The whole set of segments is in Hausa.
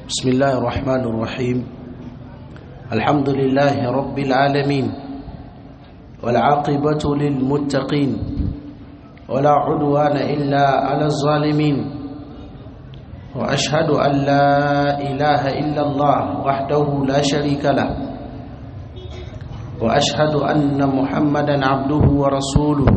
بسم الله الرحمن الرحيم الحمد لله رب العالمين والعاقبة للمتقين ولا عدوان إلا على الظالمين وأشهد أن لا إله إلا الله وحده لا شريك له وأشهد أن محمدا عبده ورسوله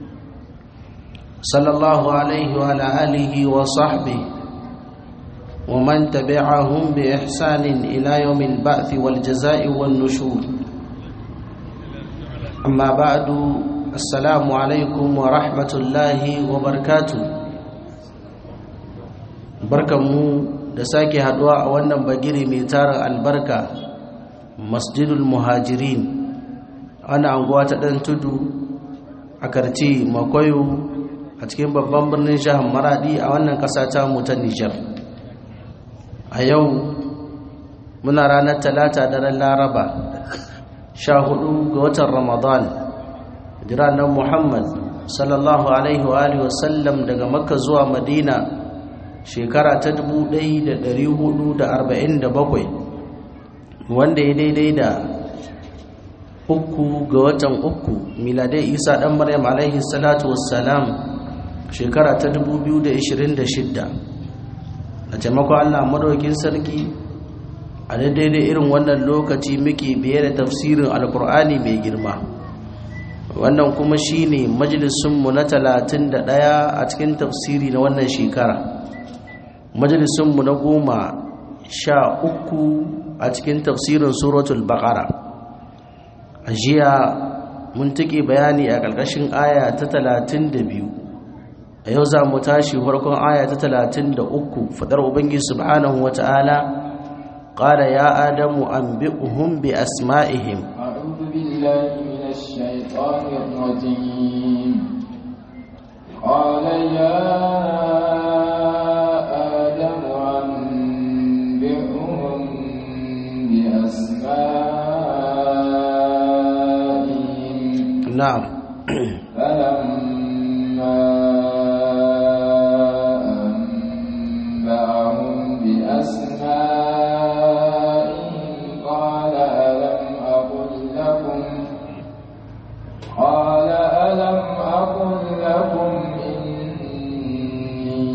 صلى الله عليه وعلى آله وصحبه ومن تبعهم بإحسان إلى يوم البعث والجزاء والنشور أما بعد السلام عليكم ورحمة الله وبركاته barkanmu da sake haduwa a wannan bagire mai tara albarka masjidul muhajirin ana anguwa ta ɗan tudu a karci makoyo a cikin babban birnin jihar maradi a wannan ƙasa ta mu ta nijar a yau muna ranar talata daren laraba sha hudu ga watan ramadan jiranar muhammad sallallahu alaihi wa alihi wasallam daga makka zuwa madina shekara ta 1447 wanda ya daidai da uku ga watan uku miladai isa dan maryam alaihi salatu wassalam shekara ta 2026 a taimakon allah madaukin sarki a daidai irin wannan lokaci muke biye da tafsirin alkur'ani mai girma wannan kuma shine majalisunmu na 31 a cikin tafsiri na wannan shekara majalisunmu na goma sha uku a cikin tafsirin suratul baqara a jiya mun take bayani a ƙarƙashin aya ta 32 a yau za mu tashi farkon aya ta 33 fadar ubangiji subhanahu wata'ala qala ya adamu anbi'uhum bi asma'ihim a'udhu billahi minash shaitanir rajim qala ya نعم فلما أنبأهم بأسمائهم قال ألم أقل لكم قال ألم أقل لكم إني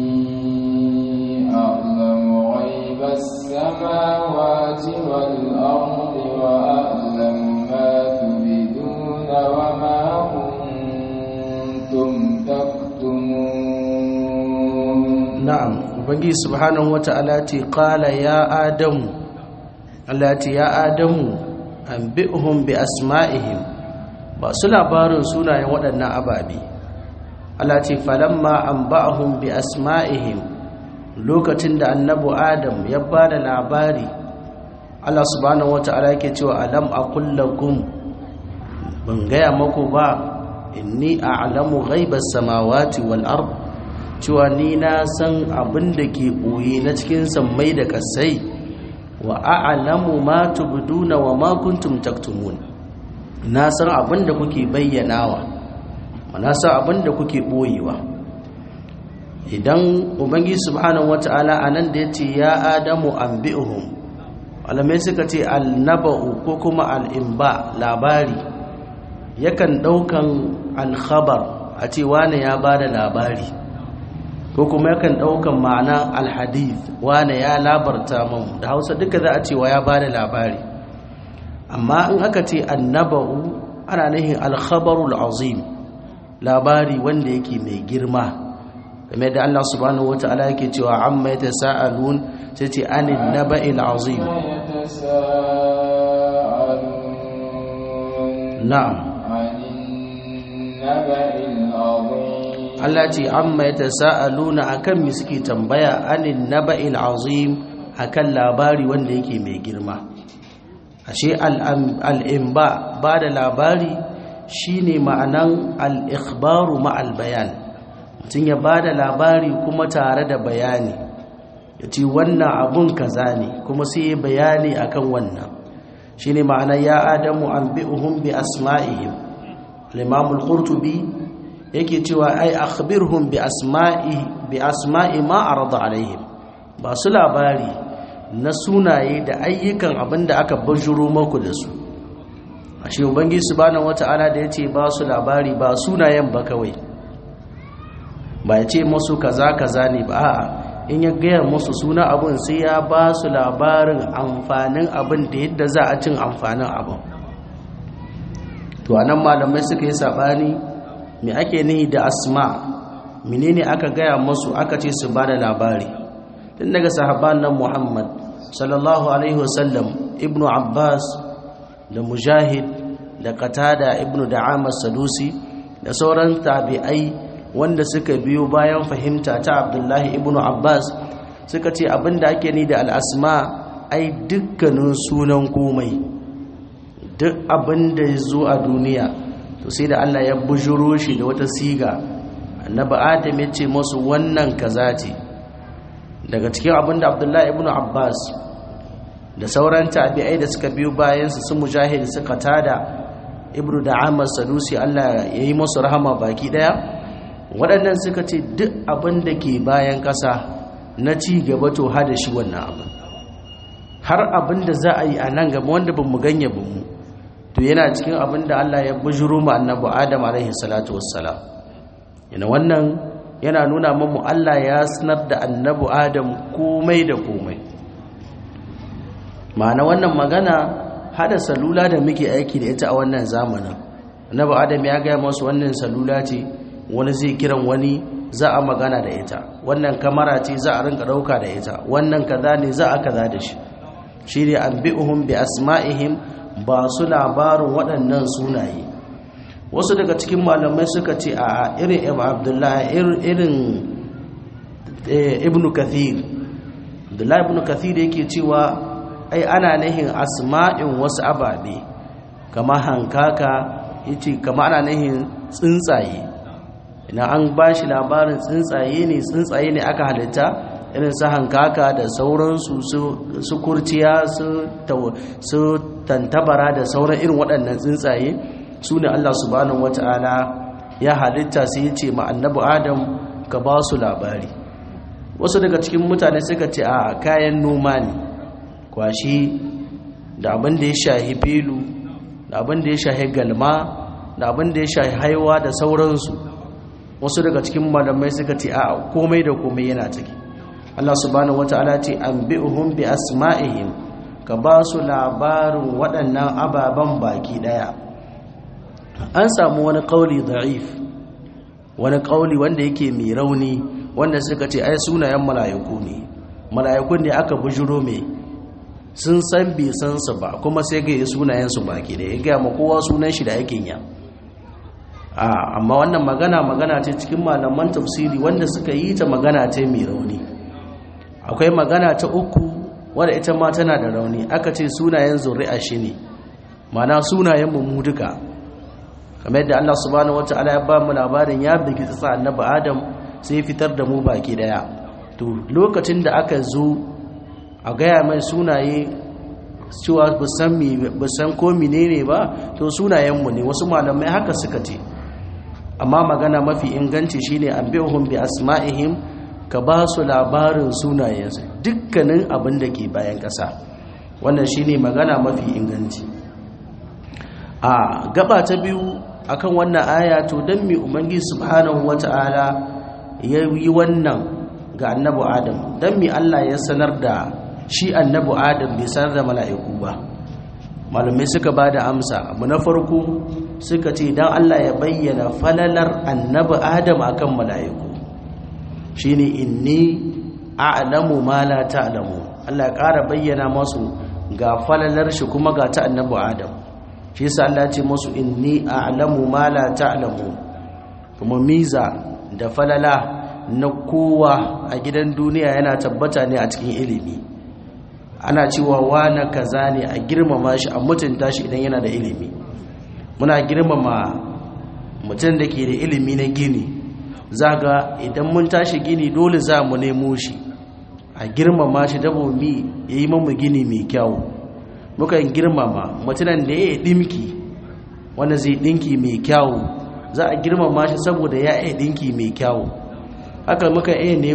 أعلم غيب السماوات والأرض وأعلم ما تبدون وما كنتم تكتمون na'am ubangi subhanahu wata'ala ce qala ya adamu Allah ce ya adamu anbi'hum bi asma'ihim ba su labarin sunayen waɗannan ababe Allah ce falamma anba'ahum bi asma'ihim lokacin da annabi adam ya bada labari Allah subhanahu wata'ala yake cewa alam aqul lakum ban gaya maku ba inni a'lamu ghaibas samawati wal ard cewa ni na san abin da ke ɓoye na cikin sammai da ƙasai wa a'lamu ma tubduna wa ma kuntum taktumun na san abin da kuke bayyanawa na san abin da kuke ɓoyewa idan ubangi subhanahu wata'ala anan da yace ya adamu anbi'uhum alamai suka ce al-naba'u ko kuma al-imba labari yakan ɗaukan al-khabar a ce wane ya bada labari ko kuma yakan ɗaukan ma'ana alhadith wane ya labarta mun da hausa duka za a ce wa ya ba da labari amma in aka ce annaba'u ana nihin alkhabarul azim labari wanda yake mai girma game da Allah subhanahu wata'ala yake cewa amma ya tasa'alun sai ce anin naba'il azim na'am Allah ce amma ya tasa'aluna akan mi suke tambaya anin naba'il azim akan labari wanda yake mai girma ashe al'imba ba da labari shine ma'anan al'ikhbaru ma'al bayan mutum ya ba da labari kuma tare da bayani ya ce wannan abun kaza ne kuma sai ya bayani akan wannan shine ma'anan ya adamu an bi'uhum bi asma'ihim al-imamul qurtubi yake cewa ai akhbirhum bi asma'i bi asma'i ma arada alaihim ba su labari na sunaye da ayyukan abin da aka bajuro maku da su a shi ubangi subhanahu wata'ala da ya ce ba su labari ba sunayen ba kawai ba ya ce masu kaza kaza ne ba a'a in ya gaya musu suna abin sai ya ba su labarin amfanin abin da yadda za a cin amfanin abin to anan malamai suka yi sabani me ake nihi da asma menene aka gaya musu aka ce su bada labari tun daga sahabban nan Muhammad sallallahu alaihi wasallam ibnu Abbas da Mujahid da Qatada ibnu Da'ama Sadusi da sauran tabi'ai wanda suka biyo bayan fahimta ta Abdullahi ibnu Abbas suka ce abinda ake ni da al-asma ai dukkanin sunan komai duk abin da ya zo a duniya to sai da Allah ya bujuro shi da wata siga annabi adam ya ce masu wannan kaza ce daga cikin abin da abdullahi ibn abbas da sauran tabi'ai da suka biyo bayansu su mujahid suka tada ibnu da'amar sadusi Allah ya yi masu rahama baki daya waɗannan suka ce duk abin da ke bayan ƙasa na ci gaba to hada shi wannan abin har abin da za a yi a nan gaba wanda ba mu ganye ba mu to yana cikin abin da Allah ya bujuro mu annabi Adam alaihi salatu wassalam yana wannan yana nuna mu Allah ya sanar da annabi Adam komai da komai ma'ana wannan magana hada salula da muke aiki da ita a wannan zamanin annabi Adam ya gaya masu wannan salula ce wani zai kiran wani za a magana da ita wannan kamara ce za a rinka dauka da ita wannan kaza ne za a kaza da shi shi ne an bi'uhum bi asma'ihim ba su labarin waɗannan sunaye wasu daga cikin malamai suka ce a irin ibn abdullahi irin ibn kathir abdullahi ibn kathir yake cewa ai ana nahin asma'in wasu ababe kama hankaka yace kama ana nahin tsuntsaye ina an ba shi labarin tsuntsaye ne tsuntsaye ne aka halitta irin su hankaka da sauransu su kurciya su tantabara da sauran irin waɗannan tsuntsaye su ne Allah subhanahu wata'ala ya halitta sai ya ce ma annabi adam ka ba su labari wasu daga cikin mutane suka ce a kayan noma ne kwashi da abin da ya shahi filu da abin da ya shahi galma da abin da ya shahi haiwa da sauransu wasu daga cikin malamai suka ce a komai da komai yana ciki Allah subhanahu wata'ala ce an bi'uhum bi asma'ihim ka ba su labarin waɗannan ababen baki ɗaya an samu wani ƙauli da'if wani ƙauli wanda yake mai rauni wanda suka ce ai sunayen mala'iku ne mala'ikun ne aka bujuro mai sun san bai san su ba kuma sai ga yi sunayen su baki ɗaya ya gaya ma kowa sunan shi da aikin ya amma wannan magana magana ce cikin malaman tafsiri wanda suka yi ta magana ce mai rauni akwai magana ta uku wadda ita ma tana da rauni aka ce sunayen zuri'a shi ne mana sunayen mu duka kamar yadda Allah subhanahu wata'ala ya ba mu labarin ya bigi tsatsa annabi Adam sai fitar da mu baki daya to lokacin da aka zo a gaya mai sunaye cewa ba san ko menene ba to sunayen mu ne wasu malamai haka suka ce amma magana mafi inganci shine anbi'uhum bi asma'ihim ka ba su labarin sunayensu dukkanin abin da ke bayan ƙasa wannan shine magana mafi inganci a gaba ta biyu akan wannan aya to don mi ubangi subhanahu wata'ala ya yi wannan ga annabu adam don mi Allah ya sanar da shi annabu adam bai sanar da mala'iku ba malamai suka ba da amsa abu na farko suka ce don Allah ya bayyana falalar annabu adam akan mala'iku shine inni a'lamu ma la ta'lamu Allah ya ƙara bayyana masu ga falalar shi kuma ga ta annabi Adam shi yasa Allah ya ce masu inni a'lamu ma la ta'lamu kuma miza da falala na kowa a gidan duniya yana tabbata ne a cikin ilimi ana cewa wana kaza ne a girmama shi a mutunta shi idan yana da ilimi muna girmama mutum da ke da ilimi na gini zaga idan mun tashi gini dole za mu nemo shi a girmama shi dabomi ya yi mamu gini mai kyau mukan girmama mutunan da ya yi ɗinki wanda zai ɗinki mai kyau za a girmama shi saboda ya yi ɗinki mai kyau haka muka iya nemo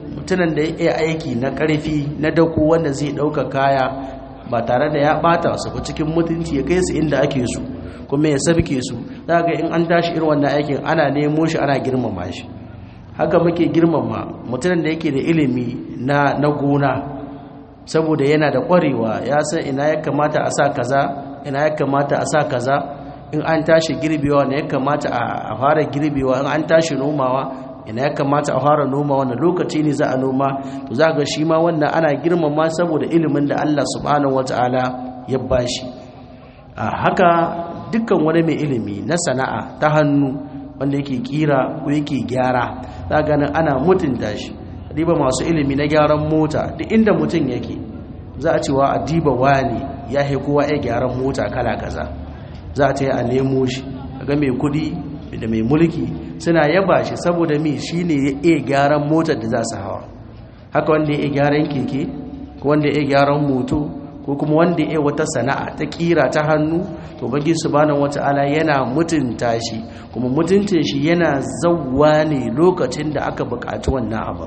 mutumin da ya iya aiki na ƙarfi na dako wanda zai ɗauka kaya ba tare da ya ɓata su ba cikin mutunci ya kai su inda ake su kuma ya sabke su za ga in an tashi irin wannan aikin ana nemo shi ana girmama shi haka muke girmama mutumin da yake da ilimi na na gona saboda yana da ƙwarewa ya san ina ya kamata a sa kaza ina ya kamata a sa kaza in an tashi girbewa ne ya kamata a fara girbewa in an tashi nomawa ina ya kamata a fara noma wannan lokaci ne za a noma to za ga shi ma wannan ana girmama saboda ilimin da Allah subhanahu wataala ya bashi a haka dukkan wani mai ilimi na sana'a ta hannu wanda yake kira ko yake gyara za ga nan ana mutunta shi diba masu ilimi na gyaran mota duk inda mutum yake za a cewa a diba wani ya kowa ya gyaran mota kala kaza za a ta yi a nemo shi ga mai kudi da mai mulki suna yaba shi saboda mi shi ne ya iya gyaran motar da za su hawa haka wanda ya iya gyaran keke ko wanda ya iya gyaran moto ko kuma wanda ya iya wata sana'a ta kira ta hannu to bagi subhanahu wata'ala yana mutunta shi kuma mutuntun shi yana zawwa ne lokacin da aka buƙaci wannan abu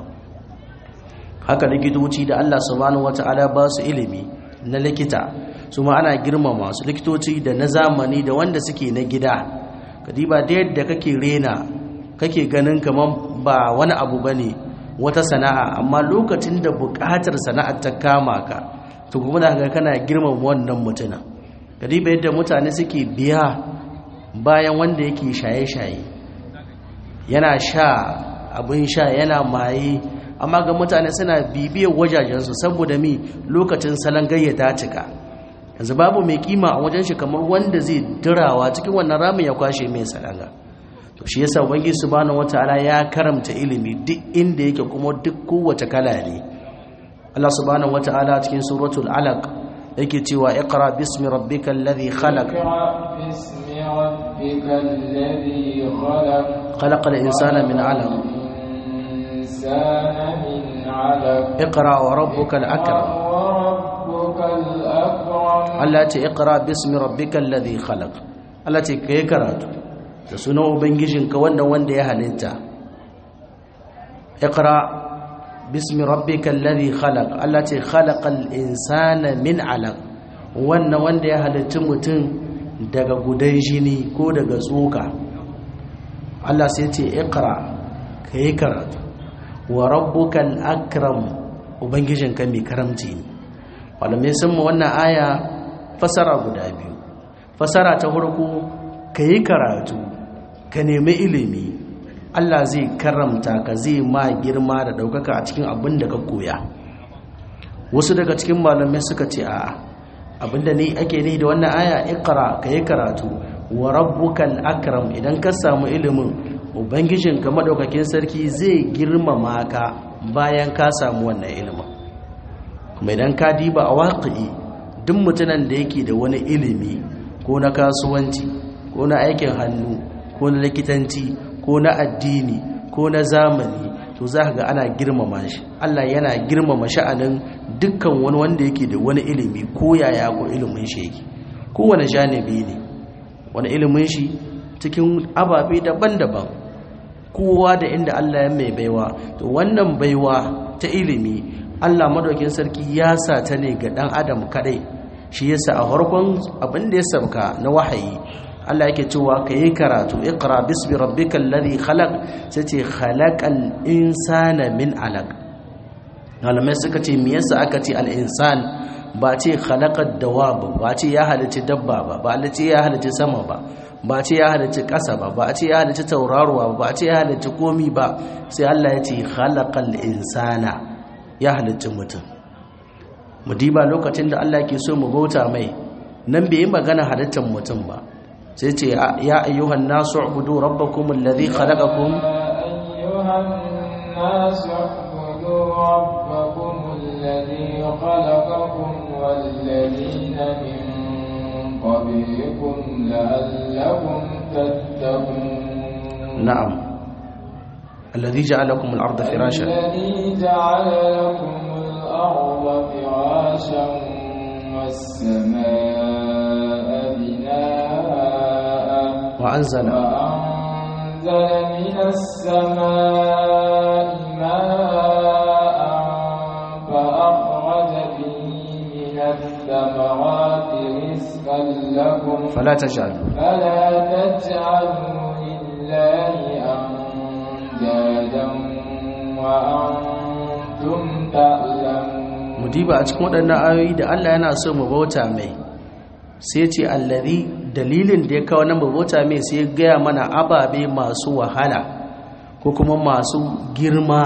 haka likitoci da Allah subhanahu wata'ala ba su ilimi na likita su ma ana girmama su likitoci da na zamani da wanda suke na gida kadiba da yadda kake rena kake ganin kamar ba wani abu bane wata sana'a amma lokacin da buƙatar sana'ar ta kama ka to kuma da ga kana girmama wannan mutuna kadiba yadda mutane suke biya bayan wanda yake shaye-shaye yana sha abin sha yana maye amma ga mutane suna bibiyar wajajensu saboda mi lokacin salon gayyata cika yanzu babu mai kima a wajen shi kamar wanda zai dirawa cikin wannan ramin ya kwashe mai salanga to shi yasa ubangi subhanahu wataala ya karamta ilimi duk inda yake kuma duk kowace kala ne Allah subhanahu wataala cikin suratul alaq yake cewa iqra bismi rabbikal ladhi khalaq bismi rabbikal ladhi khalaq khalaqal insana min 'alaq الإنسان من علق اقرا وربك الاكرم وربك الأكرم Allah ce iqra bismi rabbikal ladhi khalaq Allah ce kai karatu da sunan ubangijinka wanda wanda ya halitta iqra bismi rabbikal ladhi khalaq Allah ce khalaqal insana min 'alaq wannan wanda ya halitta mutum daga gudan jini ko daga tsoka Allah sai ce iqra kai karatu wa rabbukal akram ubangijinka mai karamci ne malamai sun ma wannan aya fasara guda biyu fasara ta farko ka yi karatu ka nemi ilimi Allah zai karamta ka zai ma girma da ɗaukaka a cikin abin da ka koya wasu daga cikin malamai suka ce a abinda ne ake ni da wannan aya ikra ka yi karatu wa rabbukal akram idan ka samu ilimin ubangijinka madaukakin sarki zai girmama ka bayan ka samu wannan ilimin kuma idan ka diba a waƙi duk mutumin da yake da wani ilimi ko na kasuwanci ko na aikin hannu ko na likitanci ko na addini ko na zamani to za ga ana girmama shi Allah yana girmama sha'anin dukkan wani wanda yake da wani ilimi ko yaya ko ilimin shi yake kowane janibi ne wani ilimin shi cikin ababe daban-daban kowa da inda Allah ya mai baiwa to wannan baiwa ta ilimi Allah madaukin sarki ya sa ta ne ga dan adam kadai shi yasa a farkon abin da ya sabka na wahayi Allah yake cewa ka yi karatu iqra bismi rabbikal ladhi khalaq sai ce khalaqal insana min alaq malamai suka ce me yasa aka ce al insan ba ce khalaqad dawab ba ce ya halici dabba ba ba ce ya halici sama ba ba ce ya halici ƙasa ba ba ce ya halici tauraruwa ba ba ce ya halici komi ba sai Allah ya ce khalaqal insana ya halicci mutum mu diba lokacin da Allah ke so mu bauta mai nan bai yi magana halittar mutum ba sai ce ya ayyuhan nasu ubudu rabbakum alladhi khalaqakum أيها الناس اعبدوا ربكم الذي خلقكم والذين من قبلكم لعلكم تتقون na'am alladhi ja'alakum al-ardha firashan الذي جعل لكم الأرض فراشا والسماء بناء wa anzala وأنزل من السماء ماء الثمرات رزقا لكم fala taj'alu فلا تجعلوا لله أندادا وأنتم تعلمون mu diba a cikin waɗannan ayoyi da Allah yana so mu bauta mai sai ce allazi dalilin da ya kawo nan mu bauta mai sai ya gaya mana ababe masu wahala ko kuma masu girma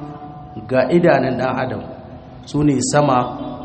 ga idanun ɗan adam su ne sama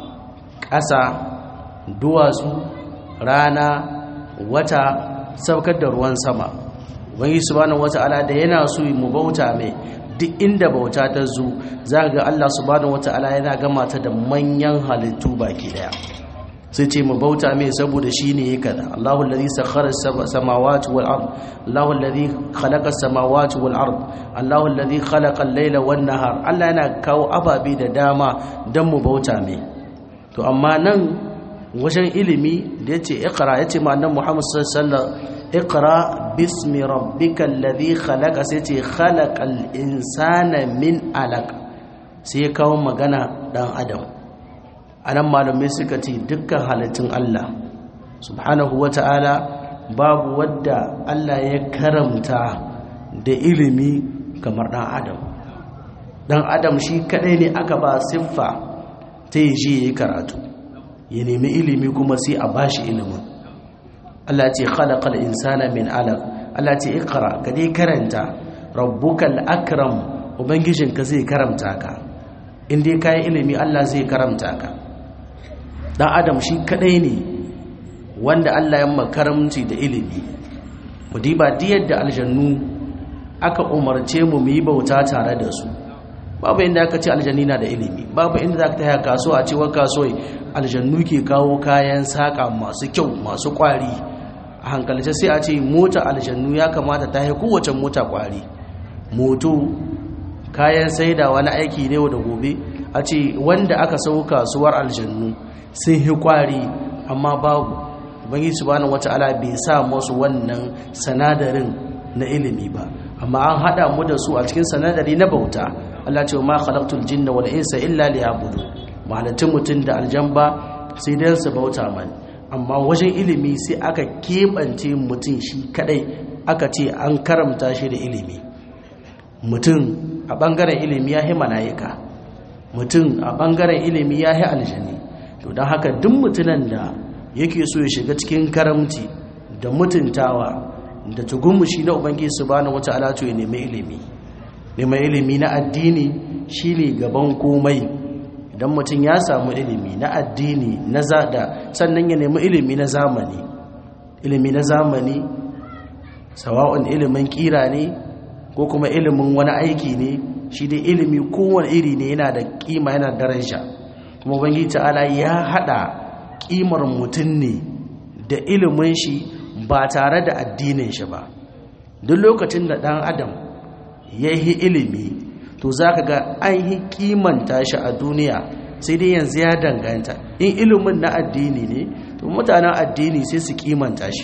ƙasa duwatsu rana wata saukar da ruwan sama wani subhanahu wata'ala da yana so mu bauta mai duk inda bauta ta zo za ga Allah subhanahu wata'ala yana gama ta da manyan halittu baki daya sai ce mu bauta mai saboda shi ne ya kada Allahu alladhi sakhara samawati wal ard Allahu alladhi khalaqa samawati wal ard Allahu alladhi khalaqa al-layla wan nahar Allah yana kawo ababe da dama dan mu bauta mai to amma nan wajen ilimi da yace iqra yace ma annabi Muhammad sallallahu alaihi wasallam iqra bismi rabbikal ladhi khalaqa sai ce khalaqal insana min alaq sai kawo magana dan adam anan malamai suka ce dukkan halittun Allah subhanahu wata'ala babu wadda Allah ya karamta da ilimi kamar dan adam dan adam shi kadai ne aka ba siffa ta yi shi ya karatu ya nemi ilimi kuma sai a bashi ilimin Allah ce khalaqal insana min alaq Allah ce ikra ka dai karanta rabbukal akram ubangijinka zai karamta ka in dai kai ilimi Allah zai karamta ka dan adam shi kadai ne wanda Allah ya makaramci da ilimi mu diba diyar da aljannu aka umarce mu mu yi bauta tare da su babu inda aka ce aljanni na da ilimi babu inda za ka taya kasuwa a cewar kasuwai aljannu ke kawo kayan saƙa masu kyau masu ƙwari a hankalce sai a ce mota aljannu ya kamata ta yi kowace mota ƙwari moto kayan saida wani aiki ne da gobe a ce wanda aka sau kasuwar aljannu sun yi ƙwari amma babu bangi subhanahu wata'ala bai sa masu wannan sanadarin na ilimi ba amma an haɗa mu da su a cikin sanadari na bauta Allah ce ma khalaqtul jinna wal insa illa liya'budu malatin mutun da aljamba sai dan su bauta man amma wajen ilimi sai aka kebance mutun shi kadai aka ce an karamta shi da ilimi mutun a bangaren ilimi ya hi malaika mutun a bangaren ilimi ya hi aljani to dan haka duk mutunan da yake so ya shiga cikin karamci da mutuntawa da tugumushi na ubangiji subhanahu wataala to ya nemi ilimi neman ilimi na addini shine gaban komai idan mutum ya samu ilimi na addini na zada sannan ya nemi ilimi na zamani ilimi na zamani sawa'un ilimin kira ne ko kuma ilimin wani aiki ne shi dai ilimi kowane iri ne yana da kima yana da daraja kuma ubangiji ta'ala ya hada kimar mutum ne da ilimin shi ba tare da addinin shi ba duk lokacin da dan adam ya yi ilimi to za ka ga an yi kimanta shi a duniya sai dai yanzu ya danganta in ilimin na addini ne to mutanen addini sai su kimanta shi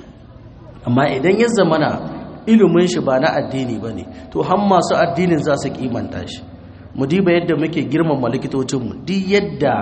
amma idan ya zamana ilimin shi ba na addini ba ne to har masu addinin za su kimanta shi mu diba yadda muke girmama likitocinmu duk yadda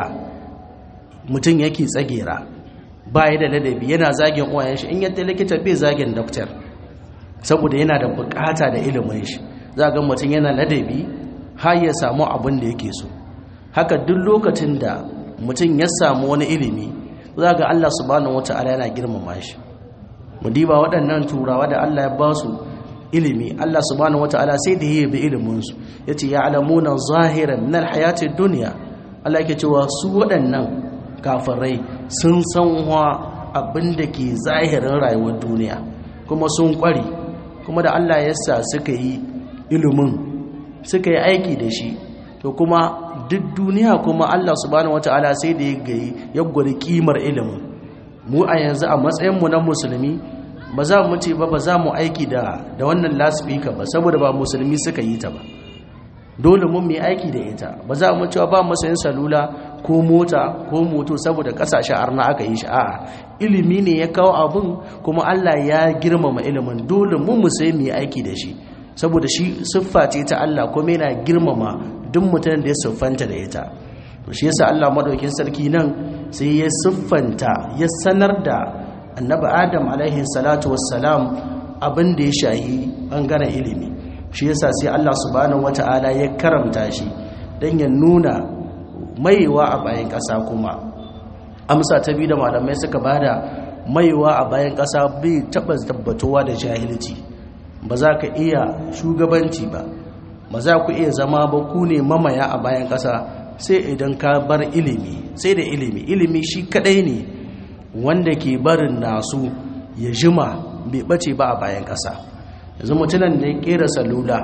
mutum yake tsagera ba ya da ladabi yana zagin uwayen shi in yadda likita bai zagin doktor saboda yana da bukata da ilimin shi za ga mutum yana ladabi har ya samu abin da yake so haka duk lokacin da mutum ya samu wani ilimi za ga Allah subhanahu wata'ala yana girmama shi mu diba waɗannan turawa da Allah ya ba su ilimi Allah subhanahu wata'ala sai da ya bi ilimin su yace ya'lamuna zahiran min alhayati dunya Allah yake cewa su waɗannan kafirai sun san wa abin da ke zahirin rayuwar duniya kuma sun ƙware kuma da Allah ya sa suka yi ilimin suka yi aiki da shi to kuma duk duniya kuma Allah subhanahu wata'ala sai da ya gayi ya gwada kimar ilimin mu a yanzu a matsayinmu na musulmi ba za mu ce ba ba za mu aiki da da wannan lasfika ba saboda ba musulmi suka yi ta ba dole mun mai aiki da ita ba za mu cewa ba masayin salula ko mota ko moto saboda kasashe arna aka yi shi a'a ilimi ne ya kawo abun kuma Allah ya girmama ilimin dole mu mu sai mu yi aiki da shi saboda shi siffa ce ta Allah kuma yana girmama duk mutumin da ya siffanta da ita to shi yasa Allah madaukin sarki nan sai ya siffanta ya sanar da annabi adam alaihi salatu wassalam abin da ya shahi bangaren ilimi shi yasa sai Allah subhanahu wata'ala ya karamta shi don ya nuna maiwa a bayan ƙasa kuma amsa ta biyu da malamai suka bada maiwa a bayan ƙasa bai taɓa tabbatowa da jahilci ba za ka iya shugabanci ba ba za ku iya zama ba ku ne mamaya a bayan ƙasa sai idan ka bar ilimi sai da ilimi ilimi shi kadai ne wanda ke barin nasu ya jima bai bace ba a bayan ƙasa yanzu mutunan da ya kera salula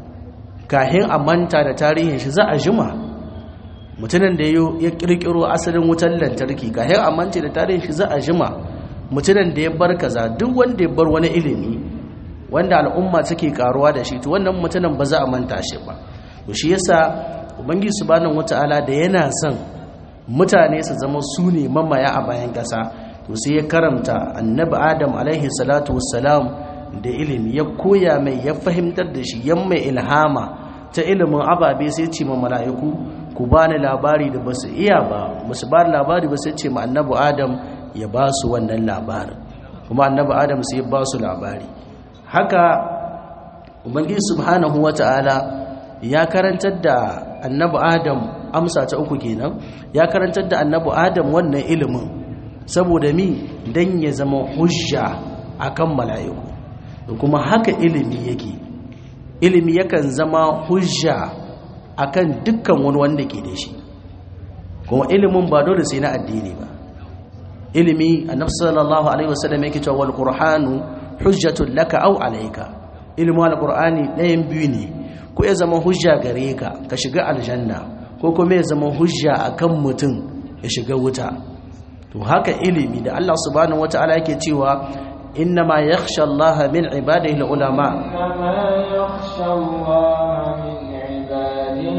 kahin a manta da tarihin shi za a jima mutunan da ya kirkiro asalin wutar lantarki kahin a manta da tarihin shi za a jima mutunan da ya bar kaza duk wanda ya bar wani ilimi wanda al'umma take karuwa da shi to wannan mutunan ba za a manta shi ba to shi yasa ubangiji subhanahu wataala da yana son mutane su zama su ne mamaya a bayan ƙasa to sai ya karamta annabi adam alaihi salatu wassalam da ilimi ya koya mai ya fahimtar da shi yan mai ilhama ta ilimin ababe sai ce ma mala'iku ku ba ni labari da basu iya ba basu ba labari ba sai ce ma annabi adam ya ba su wannan labarin kuma annabi adam sai ya ba su labari haka ubangiji subhanahu wataala ya karantar da annabi adam amsa ta uku kenan ya karantar da annabi adam wannan ilimin saboda mi dan ya zama hujja akan mala'iku da kuma haka ilimi yake ilimi yakan zama hujja akan dukkan wani wanda ke da shi kuma ilimin ba dole sai na addini ba ilimi annabi sallallahu alaihi wasallam yake cewa wal qur'anu hujjatun laka aw alayka ilimin alqur'ani ɗayan biyu ne ko ya zama hujja gare ka ka shiga aljanna ko kuma ya zama hujja akan mutum ya shiga wuta to haka ilimi da Allah subhanahu wataala yake cewa innama yakhsha Allah min ibadihi ulama إنما يخشى الله من عباده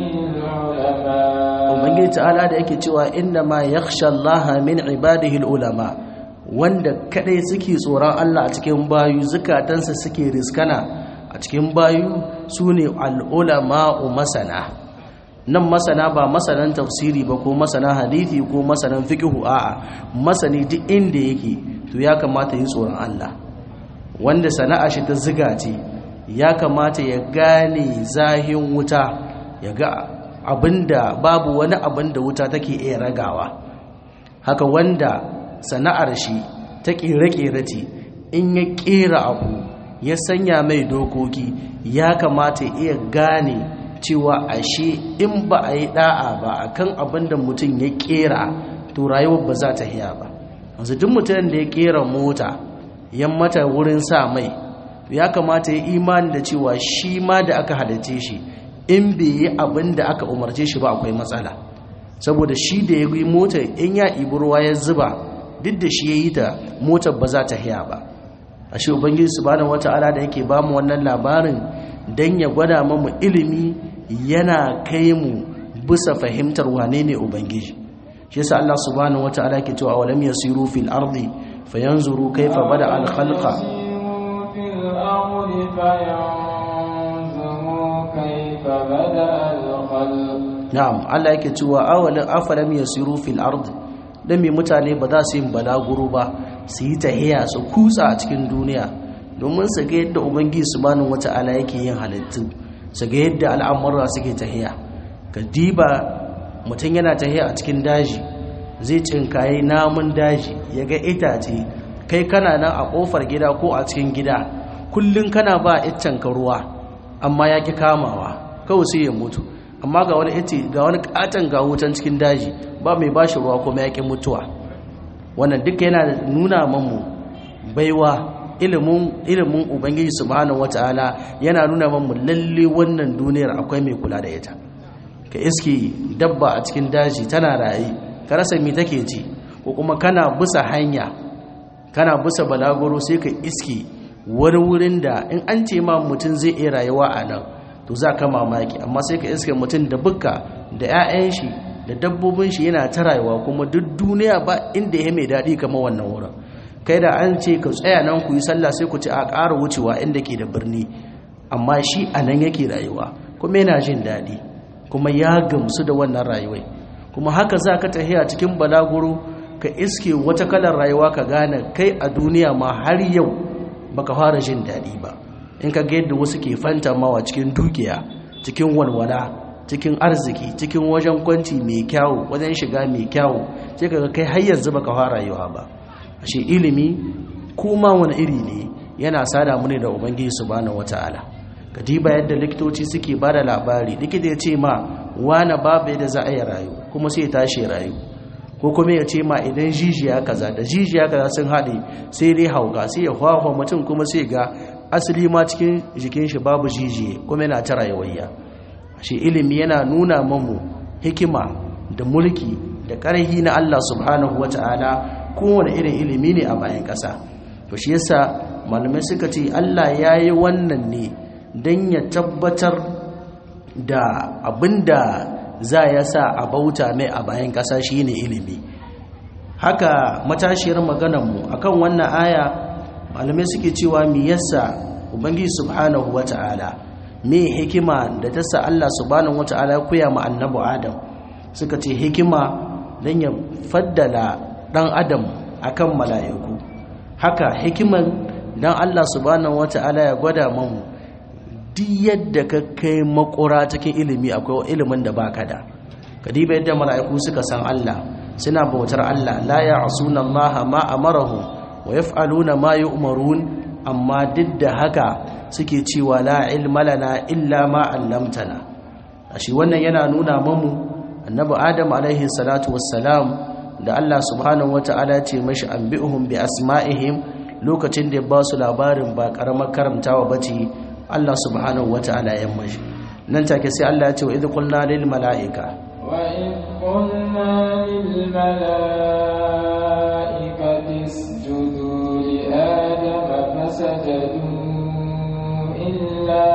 العلماء ubangiji ta'ala da yake cewa innama yakhsha Allah min ibadihi ulama wanda kadai suke tsoron Allah a cikin bayu zukatansa suke riskana a cikin bayu sune al-ulama'u masana nan masana ba masanan tafsiri ba ko masana hadithi ko masanan fiqhu a'a masani duk inda yake to ya kamata yi tsoron Allah wanda sana'a shi ta ziga ce ya kamata ya gane zahin wuta ya ga abinda babu wani abin da wuta take iya ragawa haka wanda sana'ar shi ta kere-kere ce in ya kera abu ya sanya mai dokoki ya kamata ya iya gane cewa ashe in ba a yi da'a ba akan abin da mutum ya kera to rayuwar ba za ta hiya ba wanzu duk mutumin da ya kera mota yan mata wurin sa mai ya kamata ya imani da cewa shi ma da aka halice shi in bai yi abin da aka umarce shi ba akwai matsala saboda shi da ya yi motar in ya ibi ruwa ya zuba duk da shi ya yi ta motar ba za ta hiya ba a shi ubangiji subhanahu wata'ala da yake ba mu wannan labarin dan ya gwada mamu ilimi yana kai mu bisa fahimtar wane ne ubangiji shi yasa Allah subhanahu wata'ala ke cewa walam yasiru fil ardi fayanzuru kayfa bada al khalqa يسيروا في الأرض فينظروا كيف بدأ الخلق na'am Allah yake cewa awalin afalam yasiru fil ard dan me mutane ba za su yi balaguro ba su yi tahiya su kutsa a cikin duniya domin su ga yadda ubangiji subhanahu wata'ala yake yin halittu su ga yadda al'amura suke tahiya ka diba mutum yana tahiya a cikin daji zai cinkaye namun daji ya ga itace kai kana nan a kofar gida ko a cikin gida kullun kana ba iccen ka ruwa amma ya ki kamawa kawai sai ya mutu amma ga wani ita ga wani katon ga wutan cikin daji ba mai bashi ruwa kuma yaƙi mutuwa wannan duka yana nuna mamu baiwa ilimin ilimin ubangiji subhanahu wataala yana nuna mamu lalle wannan duniyar akwai mai kula da ita ka iske dabba a cikin daji tana raye ka rasa me take ci ko kuma kana bisa hanya kana bisa balaguro sai ka iske wani wurin da in an ce ma mutum zai iya rayuwa a nan to za ka mamaki amma sai ka iske mutum da bukka da 'ya'yan shi da dabbobin shi yana ta rayuwa kuma duk duniya ba inda ya mai daɗi kamar wannan wurin kai da an ce ka tsaya nan ku yi sallah sai ku ci a ƙara wucewa inda ke da birni amma shi a nan yake rayuwa kuma yana jin daɗi kuma ya gamsu da wannan rayuwai kuma haka za ka tafiya cikin balaguro ka iske wata kalar rayuwa ka gane kai a duniya ma har yau baka fara jin daɗi ba in ka ga yadda wasu ke fantamawa cikin dukiya cikin walwala cikin arziki cikin wajen kwanci mai kyawu wajen shiga mai kyawu sai ka ga kai har yanzu baka fara rayuwa ba ashe ilimi kuma wani iri ne yana sada mu ne da ubangiji subhanahu wataala ka diba yadda likitoci suke ba da labari likita ya ce ma wane babu yadda za a yi rayu kuma sai ya tashi rayu ko kuma ya ce ma idan jijiya kaza da jijiya kaza sun haɗe sai dai hauka sai ya hwahwa mutum kuma sai ga asali ma cikin jikin shi babu jijiye kuma yana ta rayuwayya shi ilimi yana nuna mamu hikima da mulki da ƙarhi na Allah subhanahu wata'ala kowane irin ilimi ne a bayan ƙasa to shi yasa malamai suka ce Allah ya yi wannan ne don ya tabbatar da abinda za ya sa a bauta mai a bayan ƙasa shi ne ilimi haka matashiyar maganarmu akan wannan aya malamai suke cewa mi yasa ubangiji subhanahu wata'ala me hikima da ta sa Allah subhanahu wata'ala ya koya ma annabi Adam suka ce hikima don ya faddala dan Adam akan mala'iku haka hikiman don Allah subhanahu wata'ala ya gwada mamu duk yadda ka kai makura cikin ilimi akwai ilimin da baka da kadiba yadda mala'iku suka san Allah suna bautar Allah la ya'suna Allah ma amarahum wa yaf'aluna ma yu'marun amma duk da haka suke cewa la ilma lana illa ma 'allamtana ashi wannan yana nuna mamu annabi Adam alaihi salatu wassalam da Allah subhanahu wata'ala ce mashi anbi'uhum bi asma'ihim lokacin da ya ba su labarin ba karamar karamtawa bace Allah subhanahu wata'ala ya mashi nan take sai Allah ya ce wa idh qulna lil mala'ika wa idh qulna lil mala'ikati isjudu li adama fasajadu illa